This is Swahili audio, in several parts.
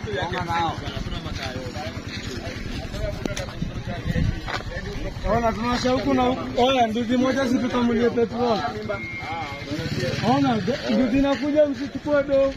Ona tunasha huku na huku. Oya, nduzi moja si tukamulie petrol. Ona, nduzi inakuja msichukue do.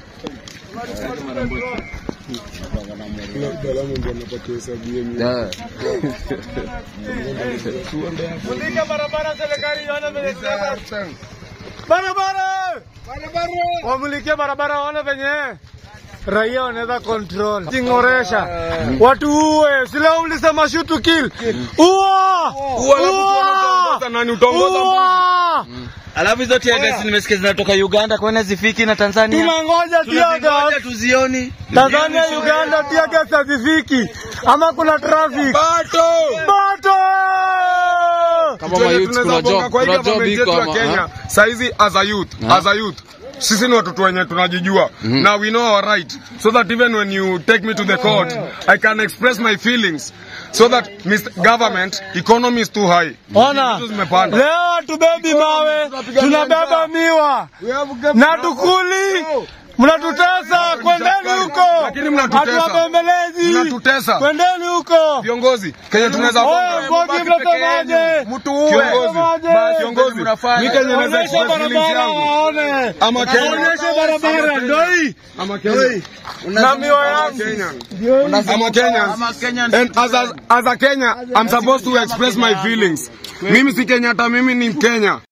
Mulika barabara serikali ione venye zinaenda. Barabara! Wamulike barabara waone venye raia wanaweza control. Ting'oresha. Watu uwe. Sile ulisema shoot to kill. Uwa! Uwa! nani utaongoza Uwa! Alafu hizo tear gas nimesikia zinatoka Uganda kwani zifiki na Tanzania. Tunangoja tear gas. Tunazingoja tuzioni. Tanzania, Uganda, tear gas hazifiki. Ama kuna traffic. Bato! Bato! Kama mayouth kuna job, kwa hii kuna job government iko yetu ya ama Kenya saizi as a youth, as a youth sisi ni watoto wenye tunajijua na we know our right so that even when you take me to the court I can express my feelings so that Mr. government economy is too high Ona, Vitu zimepanda. leo hatubebi mawe, tunabeba miwa na tukuli. Mnatutesa, kwendeni huko. Lakini mnatutesa. Hatuwabembelezi. Mnatutesa. Kwendeni huko. viongozi Kenya tunaweza Oye, Mbogi mnasemaje? mtu uwe Mnasemaje? kiongozi mi Kenya naweza Onyesha express feelings barabara yangu waone. ama Kenya Onyesha barabara, ndio hii. ama Kenya Na miwa yangu. Kenya Ndio hii. I'm a Kenyan. Ama Kenyan. And as a, as a Kenya, I'm supposed to express my feelings. Mimi si Kenyatta, mimi ni Mkenya.